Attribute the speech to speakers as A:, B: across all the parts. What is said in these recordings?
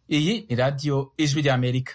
A: Iyi ni radiyo ijwi ry'Amerika.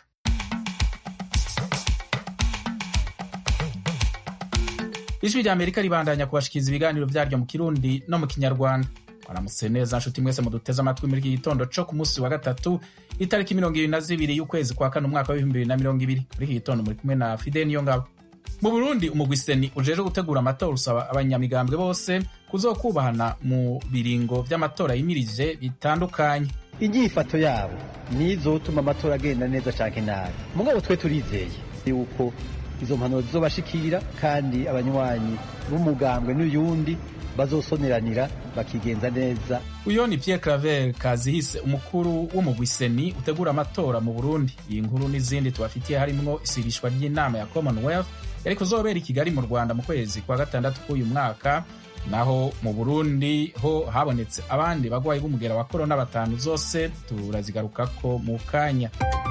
A: ijwi ry'Amerika ribandanya kubashikiriza ibiganiro vyaryo mu kirundi no mu kinyarwanda mwaramutse neza nshuti mwese muduteze amatwi muri iki gitondo co ku munsi wa gatatu itariki mirongo ibiri na zibiri y'ukwezi kwa kane umwaka w'ibihumbi bibiri na mirongo ibiri muri iki gitondo muri kumwe na fide niyo ngabo mu burundi umugwiseni ujejwe gutegura amatora usaba abanyamigambwe bose kuzokubahana mu biringo vy'amatora yimirije bitandukanye
B: inyifato yabo nizotuma amatora agenda neza canke nabi mugabo twe turizeye yuko izo mpanuro zizobashikira kandi abanywanyi b'umugambwe n'uyundi bazosoneranira bakigenza neza
A: uyo ni Pierre Claver Kazihise umukuru w'umugwiseni utegura amatora mu Burundi iyi nkuru n'izindi tubafitiye harimwo isirishwa ry'inama ya Commonwealth yari kuzobera i Kigali mu Rwanda mu kwezi kwa gatandatu k'uyu mwaka naho mu Burundi ho habonetse abandi bagwayi b'umugera wa korona batanu zose turazigarukako mu kanya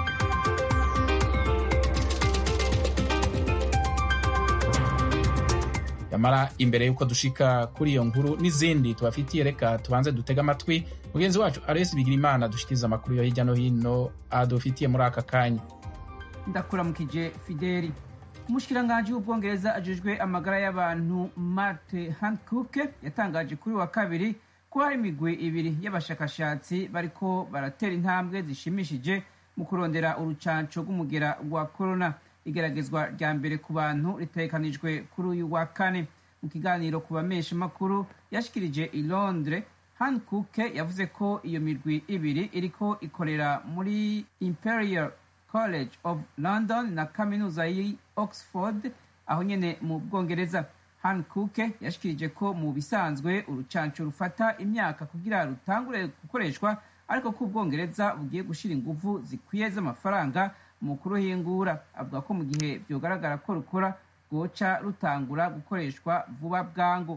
A: yamara imbere y'uko dushika kuri iyo nkuru n'izindi tubafitiye reka tubanze dutega amatwi mugenzi wacu aresi bigira imana dushikiriza amakuru yo hirya no hino adufitiye muri aka kanya
C: ndakuramukije fideli umushikiranganji w'ubwongereza ajejwe amagara y'abantu marte hancock yatangaje kuri wa kabiri ko hari imigwi ibiri y'abashakashatsi bariko baratera intambwe zishimishije mu kurondera urucanco rw'umugera wa korona igeragezwa rya mbere ku bantu ritegekanijwe kuri uyu wa kane mu kiganiro ku bamesha makuru yashikirije i londres hancock yavuze ko iyo mirwi ibiri iriko ikorera muri imperial college of london na kaminuza y'i oxford aho nyene mu bwongereza hancock yashikirije ko mu bisanzwe urucanco rufata imyaka kugira rutangure gukoreshwa ariko ko ubwongereza bugiye gushira inguvu zikwiye z'amafaranga mu kuruhingura avuga ko mu gihe vyogaragara ko rukora rwoca rutangura gukoreshwa vuba bwangu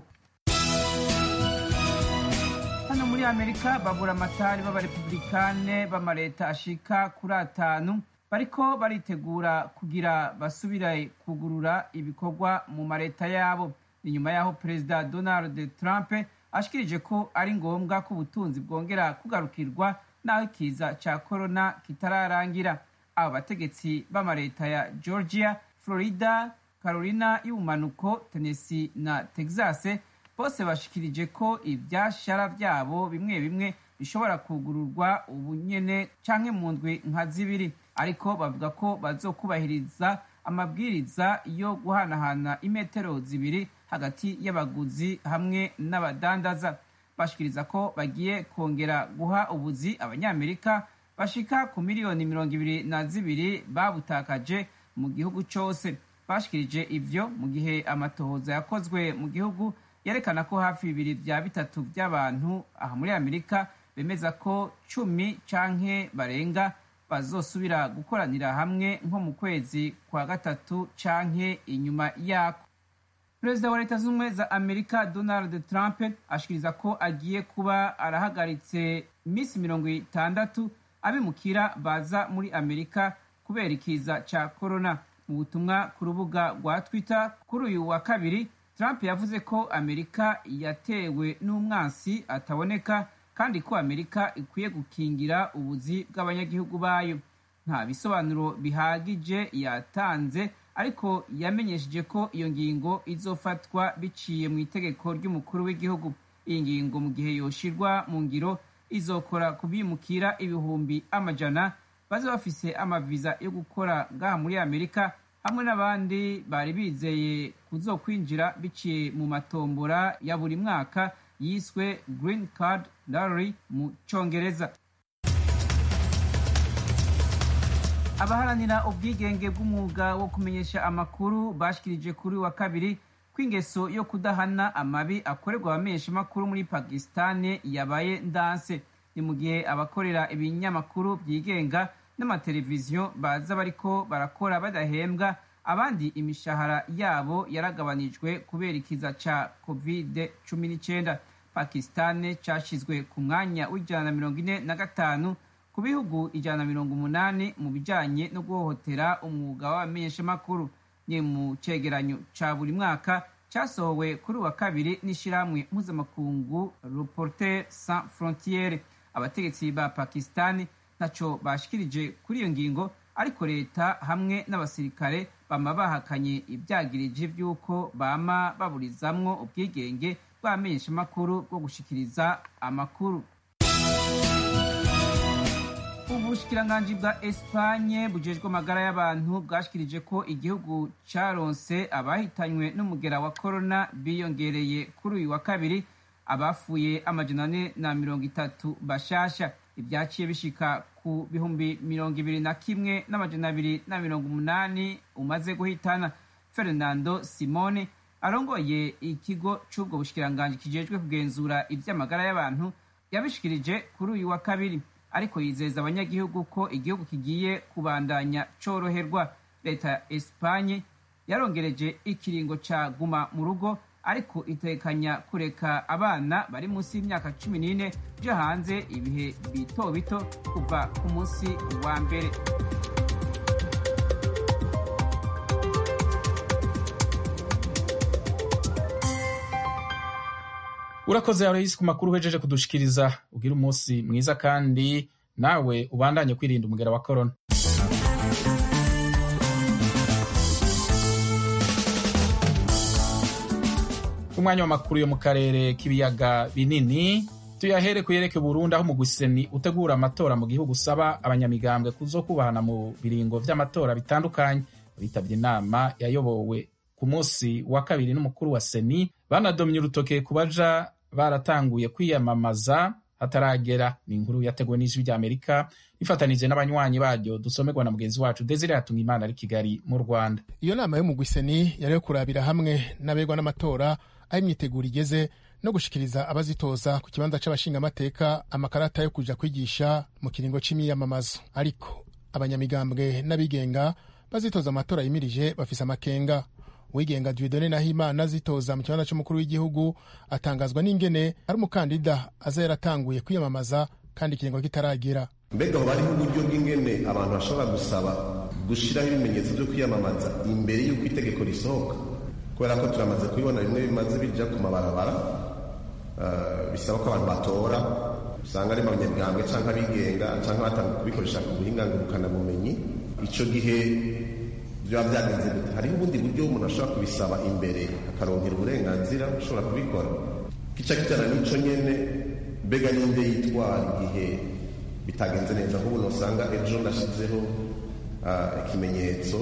C: hano muri amerika babura amatari b'abarepublikane b'amaleta ashika kuri atanu bariko baritegura kugira basubire kugurura ibikorwa mu mareta yabo ni nyuma y'aho perezida donald trump ashikirije ko ari ngombwa ko ubutunzi bwongera kugarukirwa n'aho ikiza ca korona kitararangira abo bategetsi b'amareta ya georgia florida carolina y'ubumanuko tennessee na texas bose bashikirije ko ivyashara vyabo bimwe bimwe bishobora kugururwa ubu nyene canke mu ndwi nka zibiri ariko bavuga ko bazokubahiriza amabwiriza yo guhanahana imetero zibiri hagati y'abaguzi hamwe n'abadandaza bashikiriza ko bagiye kongera guha ubuzi abanyamerika bashika ku miliyoni mirongo ibiri na zibiri babutakaje mu gihugu cose bashikirije ivyo mu gihe amatohoza yakozwe mu gihugu yerekana ko hafi bibiri vya bitatu vy'abantu aha muri amerika bemeza ko cumi canke barenga bazosubira gukoranira hamwe nko mu kwezi kwa gatatu canke inyuma yako perezida wa leta z'ubumwe za amerika donald trump ashikiriza ko agiye kuba arahagaritse iminsi mirongo itandatu abimukira baza muri amerika kubera ikiza ca korona mu butumwa ku rubuga rwa twitter kuri uyu wa kabiri trump yavuze ko amerika yatewe n'umwansi ataboneka kandi ko amerika ikwiye gukingira ubuzi bw'abanyagihugu bayo nta bisobanuro bihagije yatanze ariko yamenyesheje ko iyo ngingo izofatwa biciye mu itegeko ry'umukuru w'igihugu iyi ngingo mu gihe yoshirwa mu ngiro izokora kubimukira ibihumbi amajana baza bafise amaviza yo gukora ngaha muri amerika hamwe n'abandi bari bizeye kuzokwinjira biciye mu matombora ya buri mwaka yiswe green card lottery mu congereza abaharanira ubwigenge bw'umwuga wo kumenyesha amakuru bashikirije kuri wa kabiri ko ingeso yo kudahana amabi akorerwa abamenyesha amakuru muri pakisitani yabaye ndanse ni mu gihe abakorera ibinyamakuru byigenga n'amateleviziyo baza bariko barakora badahembwa abandi imishahara yabo yaragabanijwe kubera ikiza ca covid cumi n'icyenda pakisitani cashizwe ku mwanya w'ijana na mirongo ine na gatanu ku bihugu ijana na mirongo umunani mu bijanye no guhohotera umwuga w'abamenyeshamakuru ni mu cegeranyo ca buri mwaka casohowe kuri wa kabiri n'ishirahamwe mpuzamakungu reporter sans frontiere abategetsi ba pakistani ntaco bashikirije kuri iyo ngingo ariko leta hamwe n'abasirikare bama bahakanye ibyagirije by'uko bama baburizamwo ubwigenge bw'amenyeshamakuru bwo gushikiriza amakuru ubushikiranganji bwa espanye bujejwe amagara y'abantu bwashikirije ko igihugu caronse abahitanywe n'umugera wa korona biyongereye kuri uyu wa kabiri abafuye amajana ane na mirongo itatu bashasha ibyaciye bishika ku bihumbi mirongo ibiri na kimwe n'amajana abiri na mirongo umunani umaze guhitana fernando simone arongoye ikigo c'ubwo bushikiranganji kijejwe kugenzura ivy'amagara y'abantu yabishikirije kuri uyu wa kabiri ariko yizeza abanyagihugu ko igihugu kigiye kubandanya coroherwa leta ya espanye yarongereje ikiringo ca guma mu rugo ariko itekanya kureka abana bari munsi y'imyaka cumi n'ine byo hanze ibihe bito bito kuva ku munsi wa mbere
A: urakoze aloyisi ku makuru uhejeje kudushikiriza ugira umunsi mwiza kandi nawe ubandanye kwirinda umugera wa korona umwanya w'amakuru yo mu karere k'ibiyaga binini tuyahere kuyereke Burundi aho umugwiseni utegura amatora mu gihugu usaba abanyamigambwe kuzokubahana mu biringo vy'amatora bitandukanye bitabye inama yayobowe ku munsi wa kabiri n'umukuru wa seni banadomye urutoke ku baja baratanguye kwiyamamaza hataragera ni inkuru yateguwe n'ijwi ry'amerika ifatanije n'abanywanyi baryo dusomerwa na mugenzi wacu desire hatunga imana ari kigali mu rwanda
D: iyo nama y'umugwiseni yari yo kurabira hamwe n'abegwa n'amatora aho imyiteguro igeze no gushikiriza abazitoza ku kibanza c'abashingamateka amakarata yo kuja kwigisha mu kiringo c'imyiyamamazo ariko abanyamigambwe n'abigenga bazitoza amatora yimirije bafise amakenga uwigenga Dieudonne Nahimana azitoza mu kibanza c'umukuru w'igihugu atangazwa n'ingene ari umukandida aza yaratanguye kwiyamamaza kandi ikiringo kitaragira
E: mbega hoba hariho uburyo bw'ingene abantu bashobora gusaba gushiraho ibimenyetso vyo kwiyamamaza imbere y'uko itegeko risohoka kubera ko turamaze kubibona bimwe bimaze bija ku mabarabara uh, bisaba ko abantu batora usanga ari abanyabwambwe canke abigenga canke batanga kubikoresha ku buhinga ngurukanabumenyi ico gihe byaba byagenze gute hariho ubundi buryo umuntu ashobora kubisaba imbere akaronkera uburenganzira ushobora kubikora kica kijana n'ico nyene mbega ninde yitwara igihe bitagenze neza nk'ubu usanga ejo nashizeho ikimenyetso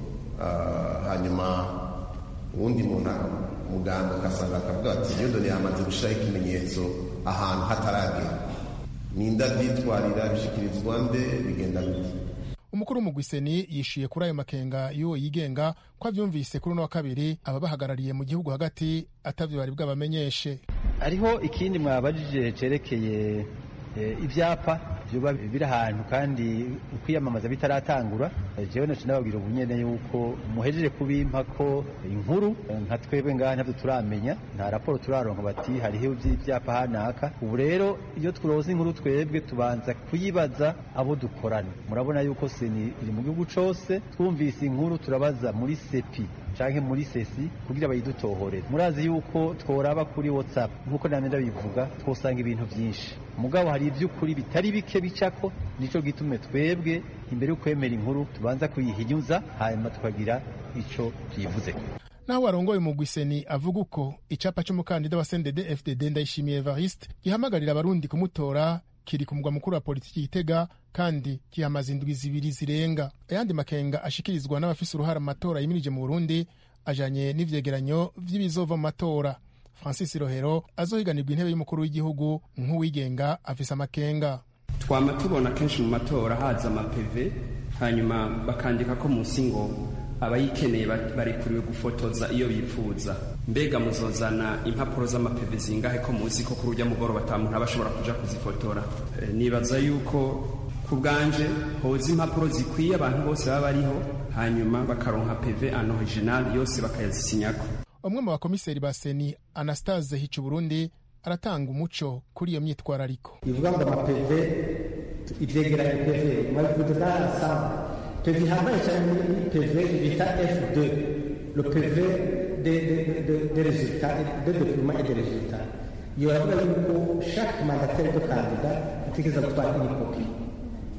E: hanyuma uwundi muntu muganga akasanga akavuga ati yodoni yamaze gushyiraho ikimenyetso ahantu hataragera ninde abyitwarira bishyikirizwa nde bigenda gute
D: umukuru w'umugwiseni yishuye kuri ayo makenga y'uwo yigenga ko avyumvise kuri uno wa kabiri ababahagarariye mu gihugu hagati atavyo bari bwabamenyeshe
B: hariho ikindi mwabajije cerekeye ibyapa byoba biri ahantu kandi ukwiyamamaza bitaratangura jewe nacu nababwira ubu nyene yuko muhejeje kubimpa ko inkuru nka twebwe ngaha ntabyo turamenya nta raporo turaronka bati hariho ibyapa hanaka ubu rero iyo turonse inkuru twebwe tubanza kuyibaza abo dukorana murabona yuko seni iri mu gihugu cose twumvise inkuru turabaza muri sepi canke muri sesi kugira bayidutohoreze murazi yuko tworaba kuri whatsapp nk'uko namye ndabivuga twosanga ibintu vyinshi mugabo hari ivy'ukuri bitari bike bicako nico gitume twebwe imbere yo kwemera inkuru tubanza kuyihinyuza hanyuma tukagira ico tuyivuzeko
D: naho warongoye umugwiseni avuga uko icapa c'umukandida wa sendede fdd ndayishimiye evariste gihamagarira abarundi kumutora kiri ku mugwa mukuru wa politiki gitega kandi kihamaze indwi zibiri zirenga ayandi makenga ashikirizwa n'abafise uruhara mu matora yimirije mu burundi ajanye n'ivyegeranyo vy'ibizova mu matora francis rohero azohiganirwa intebe y'umukuru w'igihugu nk'uwigenga afise amakenga
F: twama tubona kenshi mu matora haza amapeve hanyuma bakandika ko munsi ngo abayikeneye barekuriwe gufotoza iyo bifuza mbega muzozana impapuro z'amapeve zingahe ko muzi ko kuri urya mugoroba ata muntu aba ashobora kuja kuzifotora e, nibaza yuko ku bwanje hoza impapuro zikwiye abantu bose baba bariho hanyuma bakaronka peve an original yose bakayazisinyako
D: umwe mu bakomiseri ba seni anastase hica burundi aratanga umuco kuri iyo myitwarariko
G: ivuga ngo amapeve ivyegeranyo peve mwabivuze ensemble peve ihambaye cyane muri peve bita f2 le pv de, de, de, de résultats de documents et de résultats iyo baravuga yuko chaque mandataire de candidat ategereza gutwara iyi kopi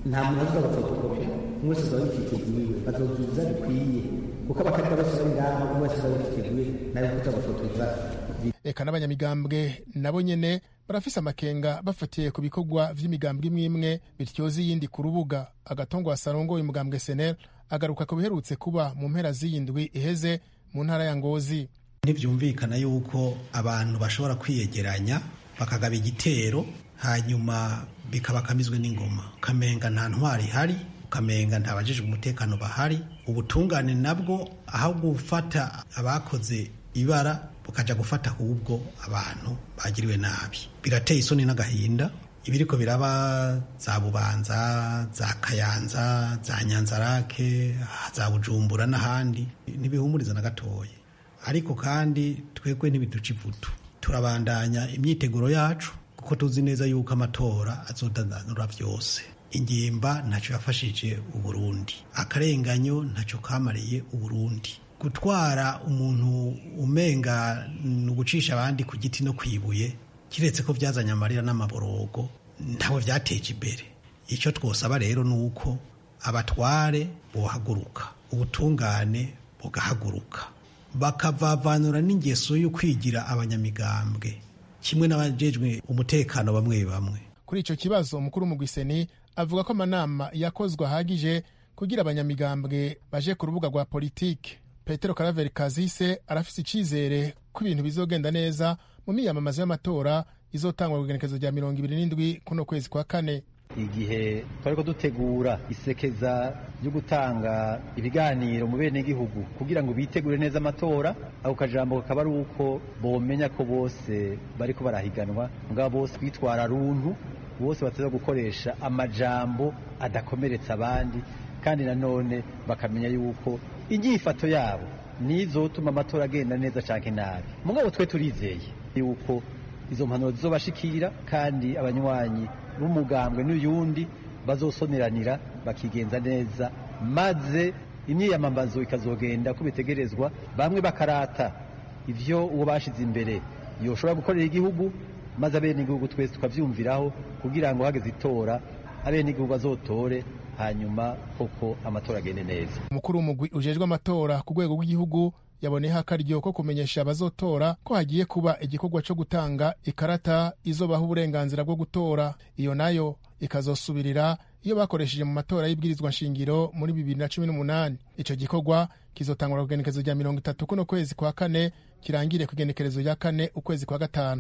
G: nta muntu azoza gufotokopera umwe wese azaba yifiteguye bazozuza bikwiye kuko abakandida bose bari ngaho umwe wese azaba yifiteguye nawe kuza gufotoza
D: eka n'abanyamigambwe nabo nyene barafise amakenga bafatiye ku bikorwa vy'imigambwe imwe imwe bityoza iyindi ku rubuga agatongo wasarongoye umugambwe senel agaruka ku biherutse kuba mu mpera z'iyindwi iheze mu ntara ya ngozi
H: ntibyumvikana yuko abantu bashobora kwiyegeranya bakagaba igitero hanyuma bikabakamizwe n'ingoma ukamenga nta ntwari ihari ukamenga nta bajejwe umutekano bahari ubutungane nabwo aho gufata abakoze ibara bukaja gufata ahubwo abantu bagiriwe nabi birateye isoni n'agahinda ibiriko biraba za bubanza za kayanza za nyanzarake za bujumbura n'ahandi ntibihumuriza na gatoya ariko kandi twebwe ntibiduca ivutu turabandanya imyiteguro yacu kuko tuzi neza yuko amatora azodandanura byose ingimba ntacyo yafashije uburundi akarenganyo ntacyo kamariye uburundi gutwara umuntu umenga ni ugucisha abandi ku giti no ku ibuye kiretse ko byazanye amarira n'amaborogo ntawe byateje imbere icyo twosaba rero ni uko abatware bohaguruka ubutungane bugahaguruka bakavavanura n'ingeso yo kwigira abanyamigambwe kimwe n'abajejwe umutekano bamwe bamwe
D: kuri icyo kibazo umukuru w'umugwiseni avuga ko amanama yakozwe ahagije kugira abanyamigambwe baje ku rubuga rwa politike petero karaveri kazise arafise icyizere ko ibintu bizogenda neza mu miyamamazo y'amatora izotangwa ku igenekezo rya mirongo ibiri n'indwi kuno kwezi kwa kane
B: igihe twariko dutegura isekeza ryo gutanga ibiganiro mu benegihugu kugira ngo bitegure neza amatora ako kajambo kakaba ari uko bomenya ko bose bariko barahiganwa mugabo bose kwitwara runtu bose bateza gukoresha amajambo adakomeretsa abandi kandi nanone bakamenya yuko inyifato yabo nizotuma amatora agenda neza canke nabi mugabo twe turizeye yuko izo mpanuro zizobashikira kandi abanywanyi b'umugambwe n'uyundi bazosoneranira bakigenza neza maze imyiyamamazo ikazogenda uko bitegerezwa bamwe bakarata ivyo uwo bashize imbere yoshobora gukorera igihugu maze abenegihugu twese tukavyumviraho kugira ngo hageze itora abenegihugu bazotore hanyuma koko amatora agende neza
D: umukuru w'umugwi ujejwe amatora ku rwego rw'igihugu yaboneyeho akaryo ko kumenyesha abazotora ko hagiye kuba igikorwa cyo gutanga ikarata izobaha uburenganzira bwo gutora iyo nayo ikazosubirira iyo bakoresheje mu matora y'ibwirizwa nshingiro muri bibiri na cumi n'umunani icyo gikorwa kizotangwa ku igenekerezo rya mirongo itatu kuno kwezi kwa kane kirangire ku igenekerezo rya kane ukwezi kwa gatanu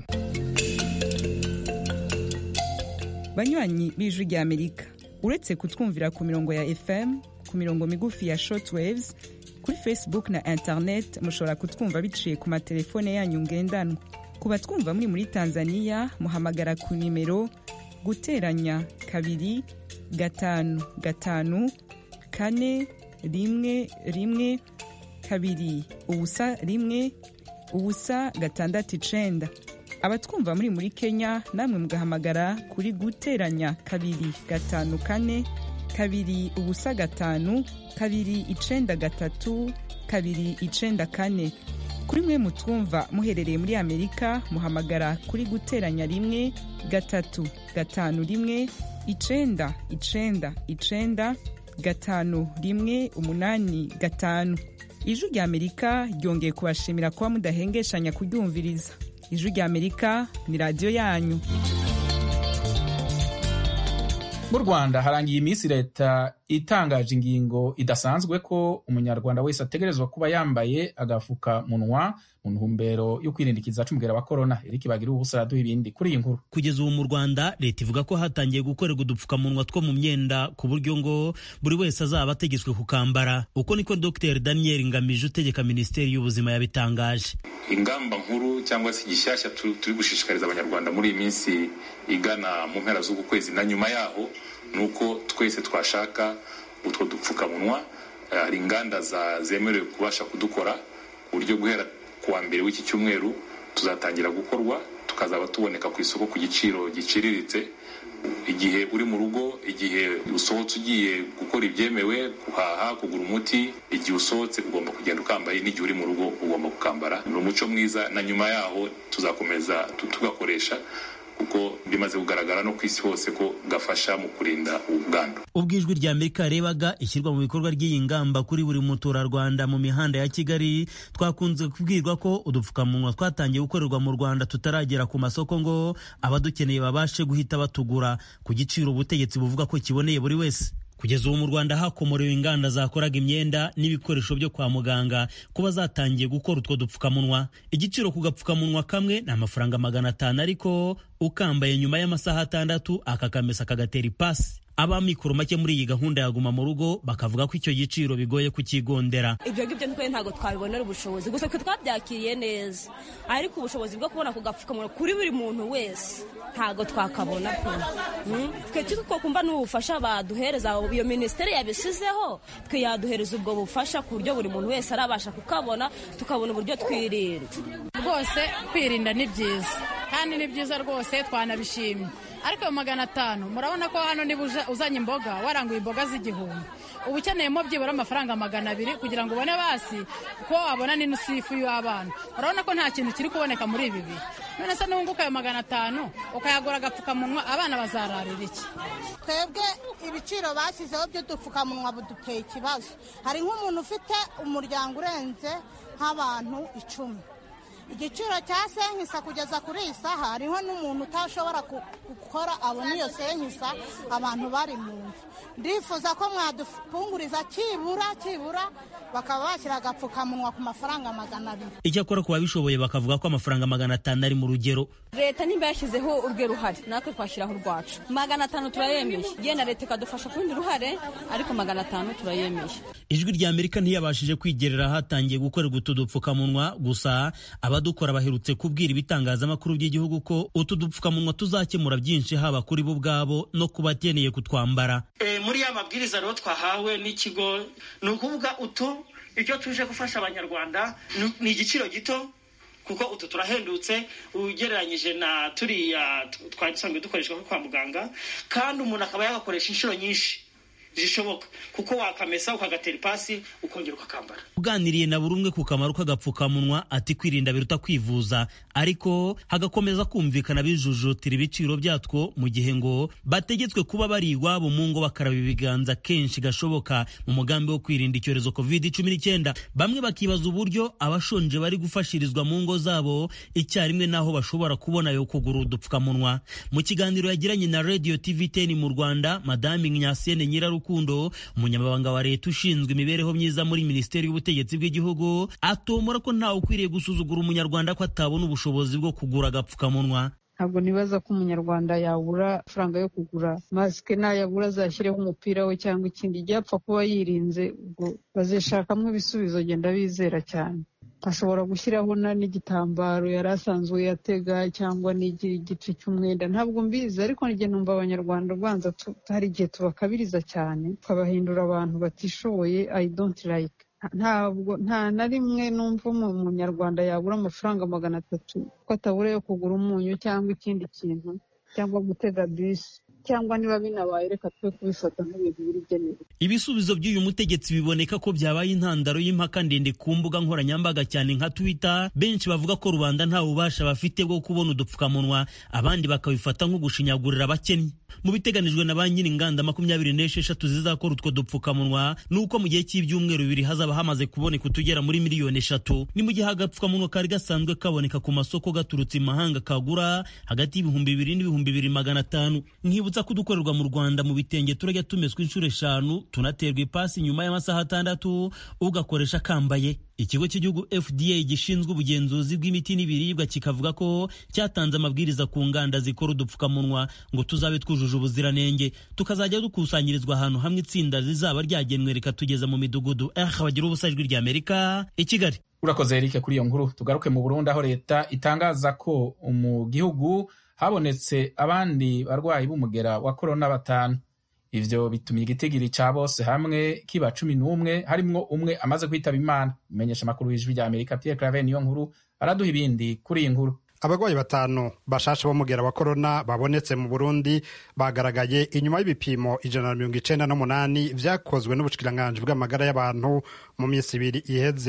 I: banywanyi b'ijwi rya amerika uretse kutwumvira ku mirongo ya fm ku mirongo migufi ya shortwaves kuri facebook na internet mushobora kutwumva biciye ku matelefone yanyu ngendanwa ku batwumva muri muri tanzania muhamagara ku nimero guteranya kabiri gatanu gatanu kane rimwe rimwe kabiri ubusa rimwe ubusa gatandatu icenda abatwumva muri muri kenya namwe mugahamagara kuri guteranya kabiri gatanu kane kabiri ubusa gatanu kabiri icenda gatatu kabiri icenda kane kuri mwe mutwumva muherereye muri amerika muhamagara kuri guteranya rimwe gatatu gatanu rimwe icenda icenda icenda gatanu rimwe umunani gatanu ijwi rya amerika ryongeye kubashimira kuba mudahengeshanya kuryumviriza ijwi rya amerika ni radiyo yanyu
A: mu rwanda harangiye iminsi leta itangaje ingingo idasanzwe ko umunyarwanda wese ategerezwa kuba yambaye agafukamunwa mu ntumbero yo kwirindikiza c'umugera wa korona eriki bagira ubusa araduha ibindi kuri iyi nkuru
J: kugeza ubu mu rwanda leta ivuga ko hatangiye gukorerwa udupfukamunwa two mu myenda ku buryo ngo buri wese azaba ategetswe kukambara uko niko dr daniel ngamije utegeka minisiteri y'ubuzima yabitangaje
K: ingamba nkuru cyangwa se igishyashya turi gushishikariza abanyarwanda muri iyi minsi igana mu mpera z'uku kwezi na nyuma yaho ni uko twese twashaka utwo dupfukamunwa hari inganda zemerewe kubasha kudukora ku buryo guhera ku wa mbere w'iki cyumweru tuzatangira gukorwa tukazaba tuboneka ku isoko ku giciro giciriritse igihe uri mu rugo igihe usohotse ugiye gukora ibyemewe guhaha kugura umuti igihe usohotse ugomba kugenda ukambaye n'igihe uri mu rugo ugomba kukambara ni umuco mwiza na nyuma yaho tuzakomeza tugakoresha kuko bimaze kugaragara no ku isi hose ko gafasha mu kurinda ubwandu
J: ubwo ijwi rya amerika yarebaga ishyirwa mu bikorwa ry'iyi ngamba kuri buri muturarwanda mu mihanda ya kigali twakunze kubwirwa ko udupfukamunwa twatangiye gukorerwa mu rwanda tutaragera ku masoko ngo abadukeneye babashe guhita batugura ku giciro ubutegetsi buvuga ko kiboneye buri wese kugeza ubu mu rwanda hakomorewe inganda zakoraga imyenda n'ibikoresho byo kwa muganga kuba zatangiye gukora utwo dupfukamunwa igiciro ku gapfukamunwa kamwe ni amafaranga magana atanu ariko ukambaye nyuma y'amasaha atandatu akakamesa kagatera ipasi abamikoro make muri iyi gahunda ya guma mu rugo bakavuga ko icyo giciro bigoye kukigondera
L: ibyo ngibyo ntitwe ntabwo twabibonera ubushobozi gusa twe twabyakiriye neza ariko ubushobozi bwo kubona ku gapfukamunwa kuri buri muntu wese ntabwo twakabona pe twe two kumva n'ubufasha baduhereza iyo minisiteri yabisizeho twe yaduhereza ubwo bufasha ku buryo buri muntu wese arabasha kukabona tukabona uburyo twirinda
M: rwose kwirinda ni byiza kandi ni byiza rwose twanabishimye ariko ayo magana atanu murabona ko hano niba uzanye imboga waranguye imboga z'igihumbi uba ukeneyemo byibura amafaranga magana abiri kugira ngo ubone basi ko wabona n'inusu y'ifu y'abana urabona ko nta kintu kiri kuboneka muri ibi bihe none se n'ubunguka ayo magana atanu ukayagura agapfukamunwa abana bazararira iki
N: twebwe ibiciro bashyizeho by'udupfukamunwa buduteye ikibazo hari nk'umuntu ufite umuryango urenze nk'abantu icumi igiciro cya senkisa kugeza kuri iyi saha hariho n'umuntu utashobora gukora abona iyo senkisa abantu bari mu nzu ndifuza ko mwadupunguriza kibura kibura bakaba bashyira agapfukamunwa ku mafaranga magana abiri
J: icyakora ku babishoboye bakavuga ko amafaranga magana atanu ari mu rugero
L: leta nimba yashyizeho urwe ruhare natwe twashyiraho urwacu magana atanu turayemeye yenda leta ikadufasha ku rundi ruhare ariko magana atanu turayemeye
J: ijwi rya amerika ntiyabashije kwigerera hatangiye gukorerwa utu dupfukamunwa gusa abadukora baherutse kubwira ibitangazamakuru by'igihugu ko utu dupfukamunwa tuzakemura byinshi haba kuri bo ubwabo no ku bakeneye kutwambara
O: muri ya mabwiriza rero twahawe n'ikigo ni ukuvuga utu icyo tuje gufasha abanyarwanda ni igiciro gito kuko utu turahendutse ugereranyije na turiya twari dusanzwe dukoreshwa kwa muganga kandi umuntu akaba yagakoresha inshuro nyinshi zishoboka kuko wakamesa ukagatera ipasi ukongera ukakambara
J: uganiriye na buri umwe ku kamaro k'agapfukamunwa ati kwirinda biruta kwivuza ariko hagakomeza kumvikana bijujutira ibiciro byatwo mu gihe ngo bategetswe kuba bari iwabo mu ngo bakaraba ibiganza kenshi gashoboka mu mugambi wo kwirinda icyorezo covid cumi n'icyenda bamwe bakibaza uburyo abashonje bari gufashirizwa mu ngo zabo icyarimwe n'aho bashobora kubona yo kugura udupfukamunwa mu kiganiro yagiranye na radio tv ten mu rwanda madame nyasene nyirarukundo rukundo umunyamabanga wa leta ushinzwe imibereho myiza muri minisiteri y'ubutegetsi bw'igihugu atomora ko ntawe ukwiriye gusuzugura umunyarwanda ko atabona ubushobozi bwo kugura agapfukamunwa
P: ntabwo nibaza ko umunyarwanda yabura amafaranga yo kugura masike nayabura azashyireho umupira we cyangwa ikindi ibyapfa kuba yirinze ubwo bazishakamo ibisubizo genda bizera cyane ashobora gushyiraho n'igitambaro yari asanzwe yatega cyangwa n'igira igice cy'umwenda ntabwo mbizi ariko n'igihe numva abanyarwanda ubanza hari igihe tubakabiriza cyane tukabahindura abantu batishoboye i don't like ntabwo nta na rimwe numva umunyarwanda yabura amafaranga magana atatu ko atabura yo kugura umunyu cyangwa ikindi kintu cyangwa gutega bisi cyangwa niba binabaye reka twe kubifata nk'ibintu birigenewe
J: ibisubizo by'uyu mutegetsi biboneka ko byabaye intandaro y'impaka ndende ku mbuga nkoranyambaga cyane nka twitter benshi bavuga ko rubanda nta bubasha bafite bwo kubona udupfukamunwa abandi bakabifata nko gushinyagurira abakennye mu biteganijwe na ba nyiri inganda makumyabiri n'esheshatu zizakora utwo dupfukamunwa ni uko mu gihe cy'ibyumweru bibiri hazaba hamaze kuboneka utugera muri miliyoni eshatu ni mu gihe agapfukamunwa kari gasanzwe kaboneka ku masoko gaturutse imahanga kagura hagati y'ibihumbi bibiri n'ibihumbi bibiri magana atanu nkibutsa ko udukorerwa mu rwanda mu bitenge turajya tumeswa inshuro eshanu tunaterwa ipasi nyuma y'amasaha atandatu ugakoresha kambaye ikigo cy'igihugu fda gishinzwe ubugenzuzi bw'imiti n'ibiribwa kikavuga ko cyatanze amabwiriza ku nganda zikora udupfukamunwa ngo tuzabe twujuje ubuziranenge tukazajya dukusanyirizwa ahantu hamwe itsinda rizaba ryagenwe rikatugeza mu midugudu eh bagira ubusa ijwi rya amerika i kigali
A: urakoze erike kuri iyo nkuru tugaruke mu burundi aho leta itangaza ko mu gihugu habonetse abandi barwayi b'umugera wa korona batanu ivyo bitumye igitigiri ca bose hamwe kiba cumi n'umwe harimwo umwe amaze kwitaba imana umenyesha amakuru w'ijwi rya amerika pierre clave niyo nkuru araduha ibindi kuri iyi nkuru
Q: abarwayi batanu bashasha b'umugera wa korona babonetse mu burundi bagaragaye inyuma y'ibipimo ijana na mirongo icenda n'umunani vyakozwe n'ubushikiranganji bw'amagara y'abantu mu minsi ibiri iheze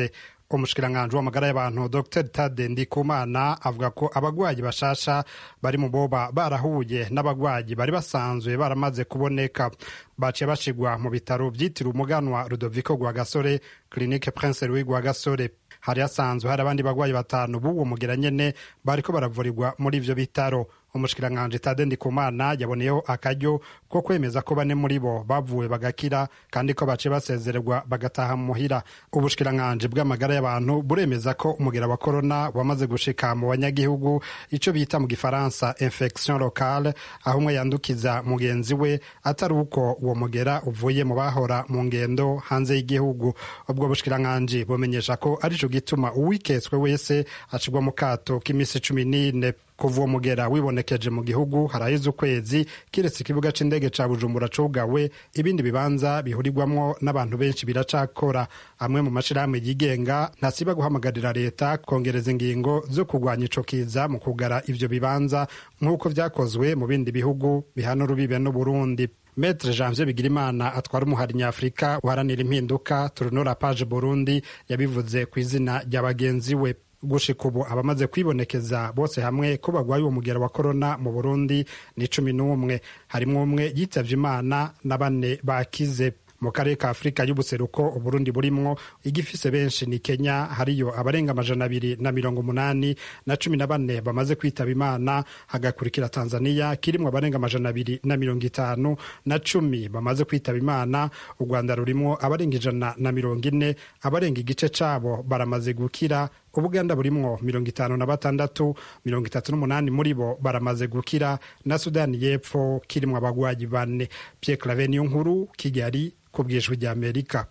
Q: umushikiranganji w'amagara y'abantu dr tade ndikumana avuga ko abagwayi bashasha bari mu boba barahuye n'abagwayi bari basanzwe baramaze kuboneka baciye bashigwa mu bitaro vyitiriwe umuganwa rudoviko rwagasore clinique prince louis rwagasore hari hasanzwe hari abandi bagwayi batanu b'uwo mugera nyene bariko baravurirwa muri ivyo bitaro umushikiranganji tade ndikumana yaboneyeho akaryo ko kwemeza ko bane muri bo bavuwe bagakira kandi ko baciye basezererwa bagataha muhira ubushikiranganji bw'amagara y'abantu buremeza ko umugera wa korona wamaze gushika mu banyagihugu ico bita mu gifaransa infection locale aho umwe yandukiza mugenzi we atari uko uwo mugera uvuye mu bahora mu ngendo hanze y'igihugu ubwo bushikiranganji bumenyesha ko arico gituma uwiketswe wese acigwa mu kato k'imisi cumi n'ine kuva uwo mugera wibonekeje mu gihugu haraheze ukwezi kiretse ikibuga c'indege ca bujumbura cugawe ibindi bibanza bihurirwamwo n'abantu benshi biracakora amwe mu mashirahamwe yigenga ntasiba guhamagarira leta kongereza ingingo zo kurwanya ico kiza mu kugara ivyo bibanza nk'uko vyakozwe mu bindi bihugu bihana urubibe n'uburundi Metre Janvier Bigirimana atwara umuhari nyafurika uharanira impinduka turunura page Burundi yabivuze ku izina rya bagenzi we gushika ubu abamaze kwibonekeza bose hamwe ko bagwaye uwo mugera wa korona mu burundi ni cumi n'umwe harimwo umwe yitavye imana na bane bakize mu karere ka afurika y'ubuseruko uburundi burimwo igifise benshi ni kenya hariyo abarenga amajana abiri na mirongo umunani na cumi na bane bamaze kwitaba imana hagakurikira tanzania kirimwo abarenga amajana abiri na mirongo itanu na cumi bamaze kwitaba imana u rwanda rurimwo abarenga ijana na mirongo ine abarenga igice cabo baramaze gukira ubuganda burimwo mirongo itanu na batandatu mirongo itatu n'umunani muri bo baramaze gukira na sudani y'epfo kirimwo abagwayi bane pierre clave niyo nkuru kigali ku bwijwi rya amerika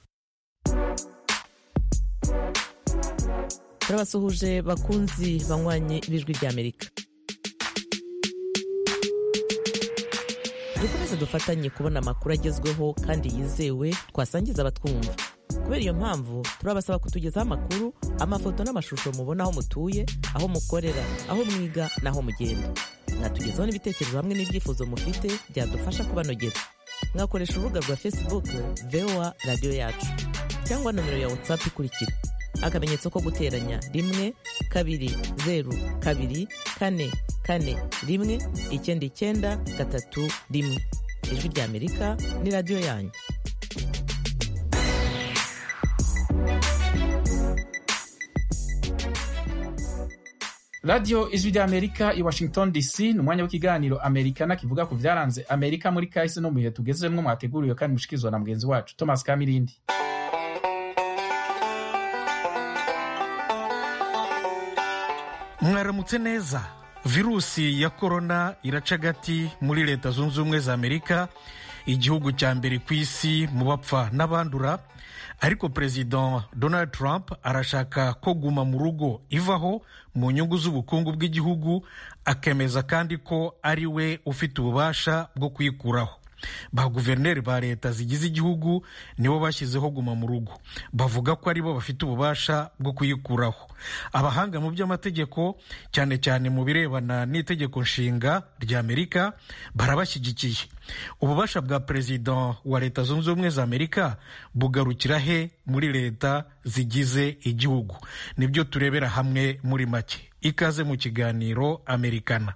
R: turabasuhuje bakunzi banywanyi b'ijwi rya amerika dukomeze dufatanye kubona amakuru agezweho kandi yizewe twasangiza abatwumva kubera iyo mpamvu turabasaba kutugezaho amakuru amafoto n'amashusho mubona aho mutuye aho mukorera aho mwiga n'aho mugenda mwatugezaho n'ibitekerezo hamwe n'ibyifuzo mufite byadufasha kubanogera mwakoresha urubuga rwa facebook voa radiyo yacu cyangwa nomero ya whatsapp ikurikira akamenyetso ko guteranya rimwe kabiri zeru kabiri kane kane rimwe icyenda icyenda gatatu rimwe ijwi rya amerika ni radiyo yanyu
A: radiyo ijwi rya amerika i washington dc ni umwanya w'ikiganiro amerikana kivuga ku byaranze amerika muri kahise no mu bihe tugezemwo mwateguriwe kandi mushikirizwa na mugenzi wacu thomas kamirindi
S: mwaramutse neza virusi ya korona iraca agati muri leta zunze ubumwe za amerika igihugu cya mbere ku isi mu bapfa n'abandura ariko perezida donald trump arashaka ko guma mu rugo ivaho mu nyungu z'ubukungu bw'igihugu akemeza kandi ko ari we ufite ububasha bwo kuyikuraho ba guverineri ba leta zigize igihugu nibo bashyizeho guma mu rugo bavuga ko aribo bafite ububasha bwo kuyikuraho abahanga mu by'amategeko cyane cyane mu birebana n'itegeko nshinga rya amerika barabashyigikiye ububasha bwa perezida wa leta zunze ubumwe za amerika bugarukira he muri leta zigize igihugu nibyo turebera hamwe muri make ikaze mu kiganiro amerikana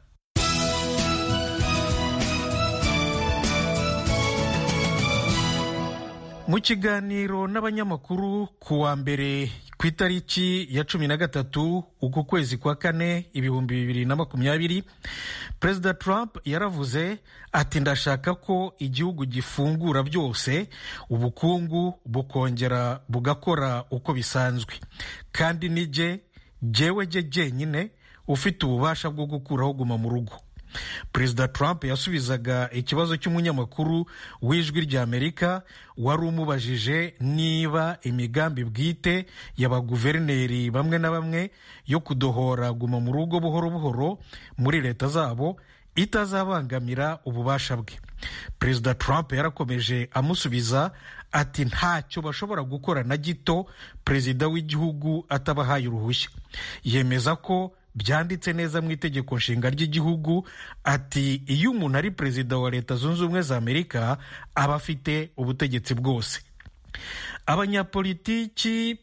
S: mu kiganiro n'abanyamakuru ku wa mbere ku itariki ya cumi na gatatu uku kwezi kwa kane ibihumbi bibiri na makumyabiri perezida trump yaravuze ati ndashaka ko igihugu gifungura byose ubukungu bukongera bugakora uko bisanzwe kandi nijye jyewe jye jyenyine ufite ububasha bwo gukuraho guma mu rugo perezida trump yasubizaga ikibazo cy'umunyamakuru w'ijwi rya amerika wari umubajije niba imigambi bwite y'abaguverineri bamwe na bamwe yo kudohora guma mu rugo buhoro buhoro muri leta zabo itazabangamira ububasha bwe perezida trump yarakomeje amusubiza ati ntacyo bashobora gukora na gito perezida w'igihugu atabahaye uruhushya yemeza ko byanditse neza mu itegeko nshinga ry'igihugu ati iyo umuntu ari perezida wa leta zunze ubumwe za amerika aba afite ubutegetsi bwose abanyapolitiki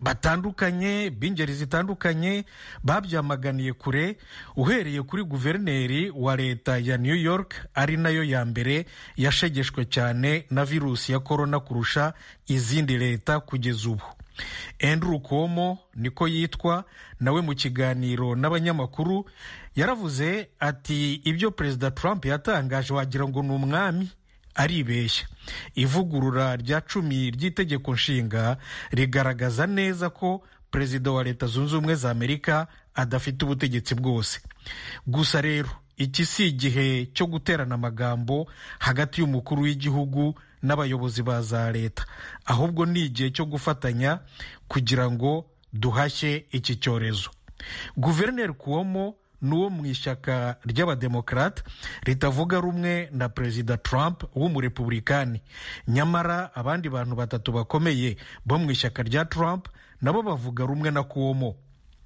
S: batandukanye b'ingeri zitandukanye babyamaganiye kure uhereye kuri guverineri wa leta ya new york ari nayo ya mbere yashegeshwe cyane na virusi ya korona kurusha izindi leta kugeza ubu Andrew Cuomo niko yitwa nawe mu kiganiro n'abanyamakuru yaravuze ati ibyo perezida Trump yatangaje wagira ngo ni umwami aribeshya ivugurura rya cumi ry'itegeko nshinga rigaragaza neza ko perezida wa leta zunze ubumwe za amerika adafite ubutegetsi bwose gusa rero iki si igihe cyo guterana amagambo hagati y'umukuru w'igihugu n'abayobozi ba za leta ahubwo ni igihe cyo gufatanya kugira ngo duhashye iki cyorezo guverineri kuwomo ni uwo mu ishyaka ry'abademokarate ritavuga rumwe na perezida trump w'umurepublikani nyamara abandi bantu batatu bakomeye bo mu ishyaka rya trump nabo bavuga rumwe na kuwomo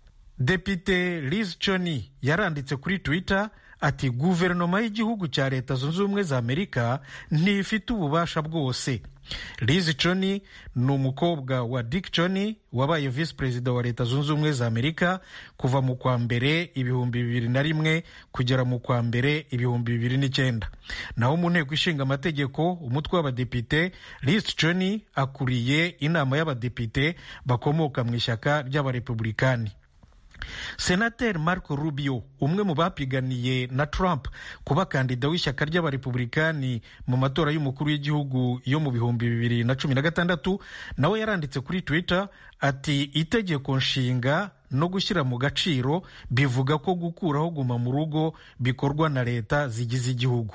S: depite liz choni yaranditse kuri twitter ati guverinoma y'igihugu cya leta zunze ubumwe za amerika ntifite ububasha bwose liz choni ni umukobwa wa dick choni wabaye visi perezida wa leta zunze ubumwe za amerika kuva mu kwa mbere ibihumbi bibiri na rimwe kugera mu kwa mbere ibihumbi bibiri n'icyenda naho mu nteko ishinga amategeko umutwe w'abadepite liz choni akuriye inama y'abadepite bakomoka mu ishyaka ry'abarepublikani senateri marco rubio umwe mu bapiganiye na trump kuba kandida w'ishyaka ry'abarepublikani mu matora y'umukuru w'igihugu yo mu bihumbi bibiri na cumi na gatandatu nawe yaranditse kuri twitter ati itegeko nshinga no gushyira mu gaciro bivuga ko gukuraho guma mu rugo bikorwa na leta zigize igihugu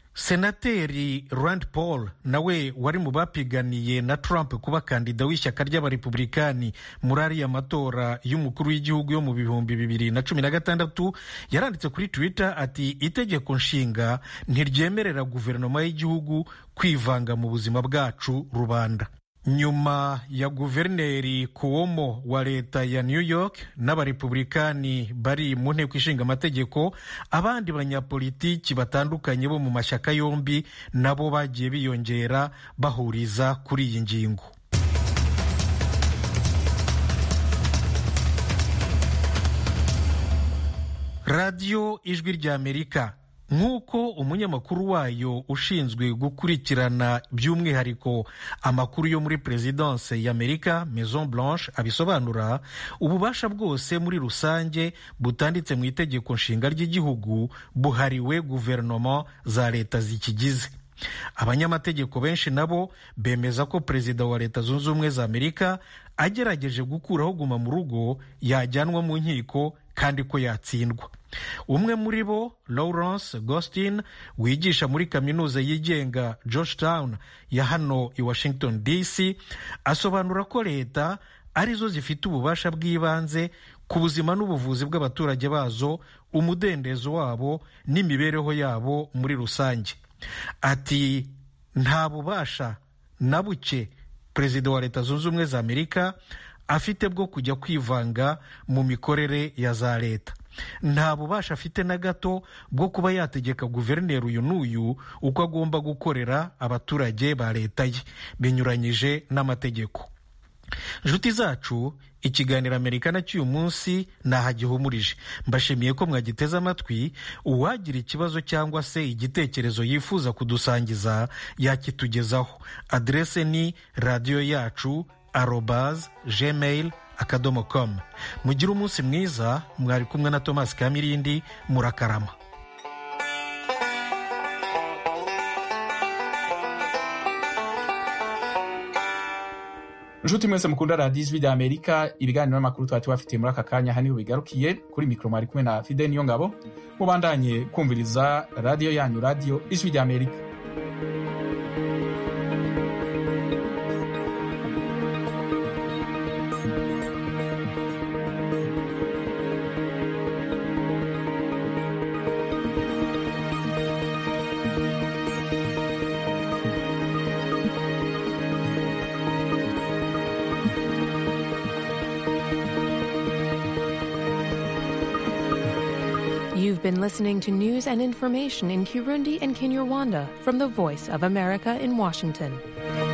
S: senateri rand paul nawe wari mu bapiganiye na trump kuba kandida w'ishyaka ry'abarepublikani muri ariya matora y'umukuru w'igihugu yo mu bihumbi bibiri na cumi na gatandatu yaranditse kuri twitter ati itegeko nshinga ntiryemerera guverinoma y'igihugu kwivanga mu buzima bwacu rubanda nyuma ya guverineri kuwomo wa leta ya new york n'abarepublikani bari mu nteko ishinga amategeko abandi banyapolitiki batandukanye bo mu mashyaka yombi nabo bagiye biyongera bahuriza kuri iyi ngingo radiyo ijwi ry'amerika nk'uko umunyamakuru wayo ushinzwe gukurikirana by'umwihariko amakuru yo muri perezidanse y'amerika maison blanche abisobanura ububasha bwose muri rusange butanditse mu itegeko nshinga ry'igihugu buhariwe guverinoma za leta zikigize abanyamategeko benshi nabo bemeza ko perezida wa leta zunze ubumwe za amerika agerageje gukuraho guma mu rugo yajyanwa mu nkiko kandi ko yatsindwa umwe muri bo lawrence gostin wigisha muri kaminuza yigenga georgetown ya hano i washington dc asobanura ko leta arizo zifite ububasha bw'ibanze ku buzima n'ubuvuzi bw'abaturage bazo umudendezo wabo n'imibereho yabo muri rusange ati nta bubasha na buke perezida wa leta zunze ubumwe za amerika afite bwo kujya kwivanga mu mikorere ya za leta nta bubasha afite na gato bwo kuba yategeka guverineri uyu n'uyu uko agomba gukorera abaturage ba leta ye binyuranyije n'amategeko inshuti zacu ikiganiro amerikana cy'uyu munsi ntahagihumurije mbashimiye ko mwagiteze amatwi uwagira ikibazo cyangwa se igitekerezo yifuza kudusangiza yakitugezaho aderese ni radiyo yacu arobaz gmail akadomo com mugire umunsi mwiza mwari kumwe na thomas kamirindi murakarama
A: inshuti mwese mukunda radiyo ijwi rya amerika ibiganiro n'amakuru twari tubafitiye muri aka kanya aha niho bigarukiye kuri mikoro mwari kumwe na fide niyo ngabo mubandanye kumviriza radiyo yanyu radiyo ijwi rya amerika
T: You've been listening to news and information in Kirundi and Kinyarwanda from the Voice of America in Washington.